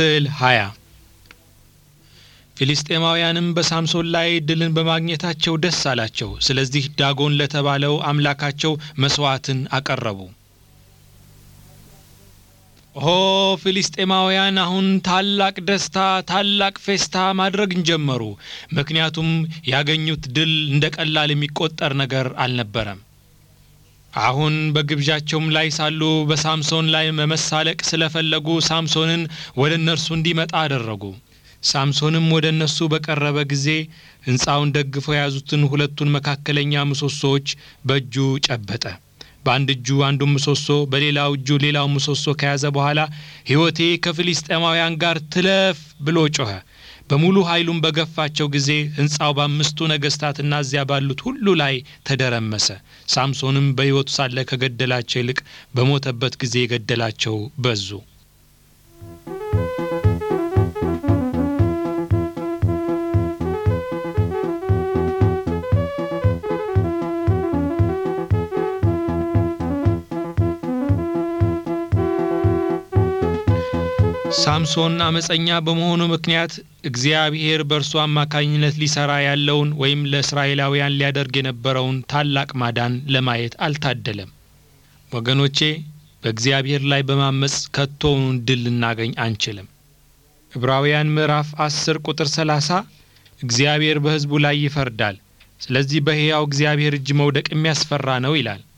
ስዕል 20 ፊልስጤማውያንም በሳምሶን ላይ ድልን በማግኘታቸው ደስ አላቸው። ስለዚህ ዳጎን ለተባለው አምላካቸው መሥዋዕትን አቀረቡ። ኦ ፊልስጤማውያን አሁን ታላቅ ደስታ፣ ታላቅ ፌስታ ማድረግን ጀመሩ። ምክንያቱም ያገኙት ድል እንደ ቀላል የሚቆጠር ነገር አልነበረም። አሁን በግብዣቸውም ላይ ሳሉ በሳምሶን ላይ መመሳለቅ ስለፈለጉ ሳምሶንን ወደ እነርሱ እንዲመጣ አደረጉ። ሳምሶንም ወደ እነሱ በቀረበ ጊዜ ሕንፃውን ደግፈው የያዙትን ሁለቱን መካከለኛ ምሰሶዎች በእጁ ጨበጠ። በአንድ እጁ አንዱን ምሰሶ በሌላው እጁ ሌላው ምሰሶ ከያዘ በኋላ ሕይወቴ ከፊልስጤማውያን ጋር ትለፍ ብሎ ጮኸ። በሙሉ ኃይሉም በገፋቸው ጊዜ ሕንፃው በአምስቱ ነገሥታትና እዚያ ባሉት ሁሉ ላይ ተደረመሰ። ሳምሶንም በሕይወቱ ሳለ ከገደላቸው ይልቅ በሞተበት ጊዜ የገደላቸው በዙ። ሳምሶን አመፀኛ በመሆኑ ምክንያት እግዚአብሔር በእርሱ አማካኝነት ሊሰራ ያለውን ወይም ለእስራኤላውያን ሊያደርግ የነበረውን ታላቅ ማዳን ለማየት አልታደለም። ወገኖቼ በእግዚአብሔር ላይ በማመፅ ከቶውን ድል ልናገኝ አንችልም። ዕብራውያን ምዕራፍ አስር ቁጥር ሰላሳ እግዚአብሔር በሕዝቡ ላይ ይፈርዳል፣ ስለዚህ በሕያው እግዚአብሔር እጅ መውደቅ የሚያስፈራ ነው ይላል።